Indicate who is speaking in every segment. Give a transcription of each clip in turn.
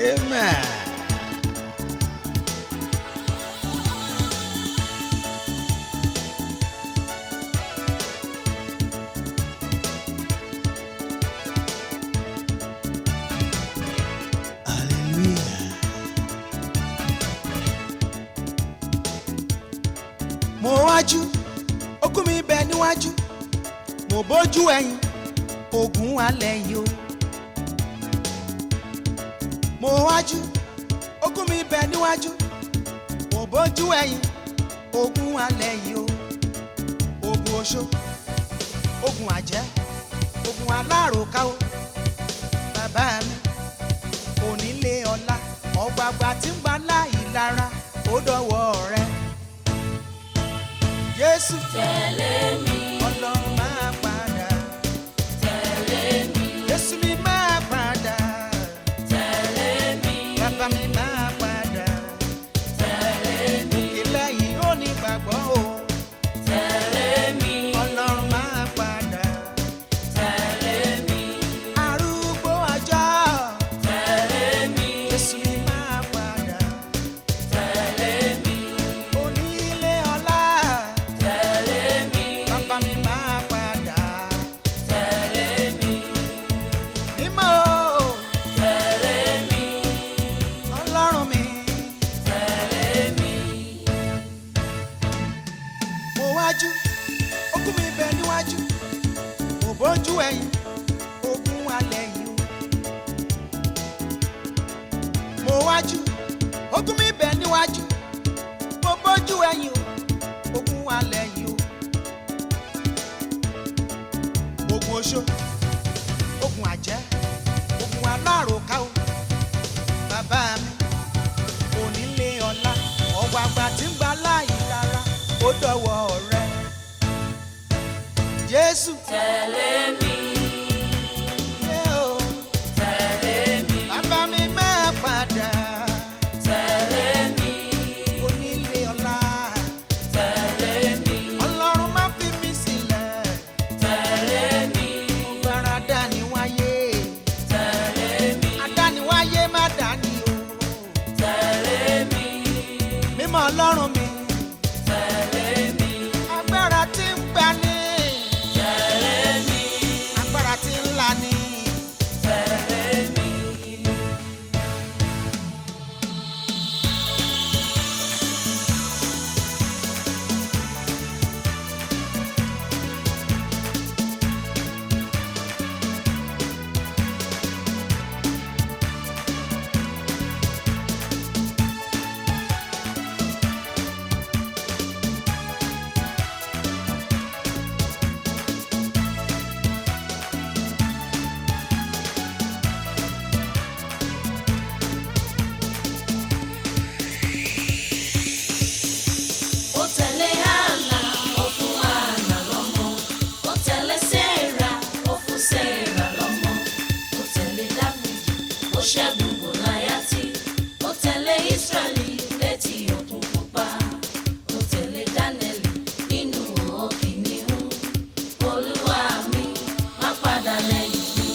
Speaker 1: amen. hallelujah. mo wájú okùn mi bẹ níwájú mo bójú ẹ̀yìn ogun alẹ́ yìí o. mo wájú okùn mi bẹ níwájú mo bójú ẹ̀yìn ogun alẹ́ yìí o. ogun oṣó ogun àjẹ́ ogun aláròká o. bàbá mi onílé ọlá ọgbàgbà tí ń gba láì lára ó dọ̀wọ́ rẹ. Jésù
Speaker 2: tẹ̀lé mi
Speaker 1: ọlọ́run máa padà.
Speaker 2: tẹ̀lé mi
Speaker 1: Jésù mi máa padà.
Speaker 2: tẹ̀lé mi
Speaker 1: Bàbá mi máa padà.
Speaker 2: tẹ̀lé mi
Speaker 1: Ilé yìí ó ní gbàgbọ́ o.
Speaker 2: tẹ̀lé mi
Speaker 1: Ọlọ́run máa padà.
Speaker 2: tẹ̀lé mi
Speaker 1: Arúgbó ọjọ́.
Speaker 2: tẹ̀lé mi
Speaker 1: Jésù mi máa padà.
Speaker 2: tẹ̀lé mi
Speaker 1: Onílé ọlá.
Speaker 2: tẹ̀lé mi
Speaker 1: Bàbá mi máa padà.
Speaker 2: tẹ̀lé mi
Speaker 1: Mímọ́ o.
Speaker 2: tẹ̀lé mi
Speaker 1: Ọlọ́run mi.
Speaker 2: tẹ̀lé mi.
Speaker 1: mo wájú okùn mi bẹ níwájú mo bójú ẹ̀yìn ogun alẹ́ yìí o. mo wájú okùn mi bẹ níwájú mo bójú ẹ̀yìn o ogun alẹ́ yìí o. ogun oṣó ogun àjẹ́ ogun aláròká o bàbá mi onílé ọlá ọ̀gbàgbà tí ń gba láàyè lára ó dọ̀wọ́ rẹ. Jésù
Speaker 2: tẹ̀lé mi
Speaker 1: yé o
Speaker 2: tẹ̀lé mi
Speaker 1: bàbá mi máa padà
Speaker 2: tẹ̀lé mi
Speaker 1: onílé ọlá
Speaker 2: tẹ̀lé mi
Speaker 1: ọlọ́run má fi mí sílẹ̀
Speaker 2: tẹ̀lé mi
Speaker 1: ọgbàrá dání wáyé
Speaker 2: tẹ̀lé mi
Speaker 1: adániwáyé má dání o
Speaker 2: tẹ̀lé mi
Speaker 1: mímọ́ ọlọ́run mi
Speaker 2: tẹ̀lé mi
Speaker 1: agbára tí ń gbani
Speaker 2: tẹ̀lé mi
Speaker 1: agbára tí ń lani.
Speaker 2: tẹ̀lé mi. ó tẹ̀lé Hánà ó fún Hánà lọ́mọ ó tẹ̀lé Séèrà ó fún Séèrà lọ́mọ ó tẹ̀lé Dáfídì ó ṣẹ́gun Gòláyátì ó tẹ̀lé Ísírẹ́lì létí òkun pupa ó tẹ̀lé Dánẹ́lì nínú òhò kìnìún Olúwa mi má padà lẹ́yìn mi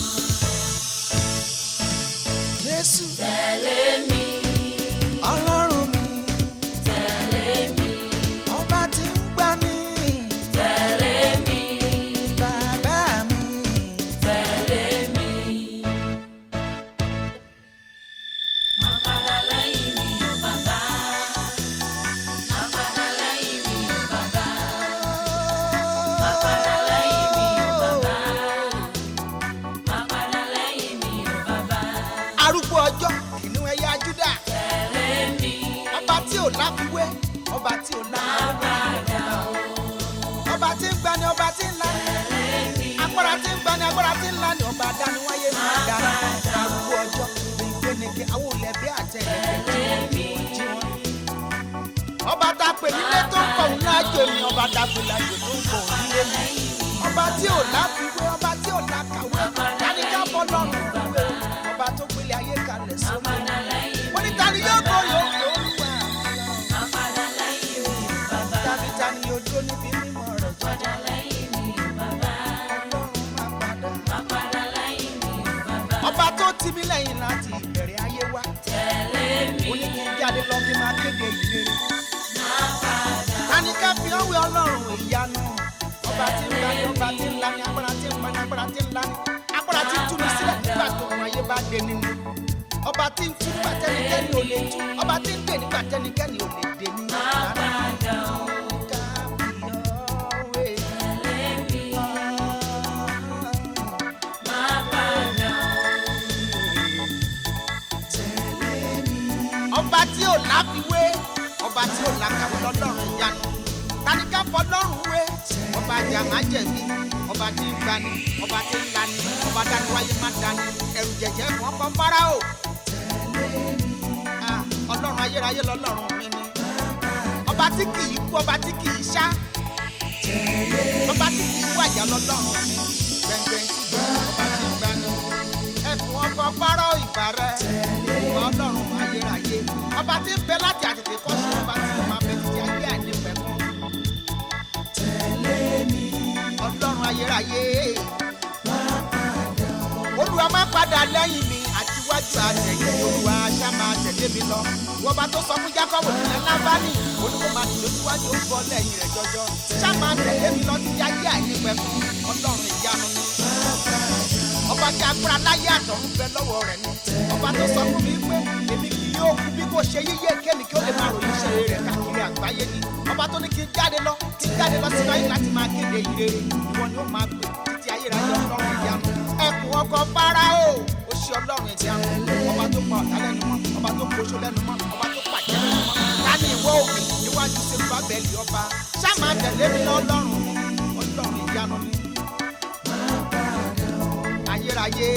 Speaker 1: Jésù
Speaker 2: tẹ̀lé mi
Speaker 1: ọlọ́run mi
Speaker 2: tẹ̀lé mi
Speaker 1: ọba tí ń gbani
Speaker 2: tẹ̀lé mi
Speaker 1: bàbá mi.
Speaker 2: tẹ̀lé mi. Má padà lẹ́yìn mi o bàbá. Má padà lẹ́yìn mi o bàbá. Má padà lẹ́yìn mi o bàbá. Má padà lẹ́yìn mi o bàbá.
Speaker 1: arúgbó ọjọ́ kìnìún ẹ̀yà Júdà
Speaker 2: Tẹ̀lé mi.
Speaker 1: ọba tí ò láfiwé ọba tí ò
Speaker 2: Má
Speaker 1: láfiwé
Speaker 2: padà o.
Speaker 1: ọba tí ń gbani ọba tí ń lani agbára tí ń gbani agbára tí ń lani ọba dániwáyé máa dára arúgbó ọjọ́ gbẹngbẹnẹkẹ àwọn olẹbẹ àtẹlẹkẹ jí wọn. ọba tá a pè nílé tó ń kọ̀ ń lájò ni ọba tá a pè lájò tó ń kọ̀ ń nílé mi ọba tí ò láfiwé ọba tí ò lákàwé dáníjà bọ́ lọ́rùn ìwé ọba tó gbélé ayé kalẹ̀
Speaker 2: Má
Speaker 1: sómi.
Speaker 2: padà lẹ́yìn mi.
Speaker 1: wọ́n ní ta ni yóò gbọ́ yóò fi olúwa
Speaker 2: Má padà lẹ́yìn mi o bàbá.
Speaker 1: tàbí ta ni yóò dúró níbi mímọ́ rẹ̀ jọ
Speaker 2: Padà lẹ́yìn mi o bàbá.
Speaker 1: ọlọ́run máa padà.
Speaker 2: Má padà lẹ́yìn mi o bàbá.
Speaker 1: ọba tó tì mí lẹ́yìn láti ìbẹ̀rẹ̀ ayé kéde ìrere. tani ká fi ọwé ọlọ́run ìyanu ọba tí ń lani ọba tí ń lani agbára tí ń pani agbára tí ń lani agbára tí ń túni sílẹ̀ nígbà tó wọn ayé bá dé nínú ọba tí ń tú nígbà tẹnikẹ́ni ò lè tú ọba tí ń dè nígbà tẹnikẹ́ni ò lè dè ní. ọba tí ò láfiwé ọba tí ò làkàwé lọ́lọ́run ìyanu tanika fọlọ́run wé ọba jà má jẹ̀bi ọba tí ń gbani ọba tí ń lani ọba dání wáyé má dání ẹrù jẹjẹ fún ọkọ fáráò Ah, ọlọ́run ayérayé lọ́lọ́run mi ni ọba tí kì í kú ọba tí kì í ṣá ọba tí kì í wàjà lọ́lọ́run mi gbẹngbẹng tí ọba tí ń gbani ẹkùn ọkọ fáráò ìgbà rẹ ìwà ọlọ́run ayérayé ọba tí ń bẹ láti àtètè kọ́ sí ọba tí ń máa bẹ títí ayé àìnípẹ̀kun ọlọ́run ayérayé olúwa máa padà lẹ́yìn mi àtiwájú àtẹ̀yìn olúwa aṣá máa tẹ̀lé mi lọ wọ́n bá tó sọ fún jákọ́bù nílẹ̀ lábánì olúwa máa tẹ̀lé síwájú ó bọ́ lẹ́yìn rẹ̀ jọjọ ṣá máa tẹ̀lé mi lọ títí ayé àìnípẹ̀kun ọlọ́run ìyanu ni ọba tí agbára láyé àtọ̀run bẹ lọ́wọ́ rẹ̀ ni ọba tó sọ fún mi pé èmi kì yóò kú bí kò ṣe yíyé kémi kí ó lè máa ròyìn iṣẹ́ rẹ̀ káàkiri àgbáyé ni ọba tó ní kí n jáde lọ kí n jáde lọ sínú ayé láti máa kéde ìrere ìwọ ni ó máa pè títí ayérayé ọlọ́run ìyanu ẹkùn ọkọ̀ fáráò ó ṣe ọlọ́run ìyanu ọba tó pa ọ̀tá lẹ́nu mọ́ ọba tó poṣó lẹ́nu mọ́ ọba tó pàjẹ́ lẹ́nu mọ́ láti ìwọ òkè níwájú sèpá bẹ́ẹ̀lì ọba ṣá máa tẹ̀lé mi lọ́lọ́run ọlọ́run ìyanu ni ayérayé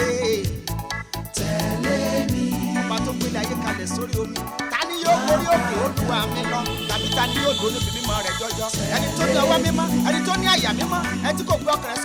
Speaker 1: ọba tó gbélé ayé kalẹ̀ sórí omi ta ni yóò borí òkè olúwa mi lọ tàbí ta ni yóò dúró níbi mímọ́ rẹ̀ jọjọ ẹni tó ní ọwọ́ mímọ́ ẹni tó ní àyà mímọ́ ẹni tí kò gbé ọkàn rẹ̀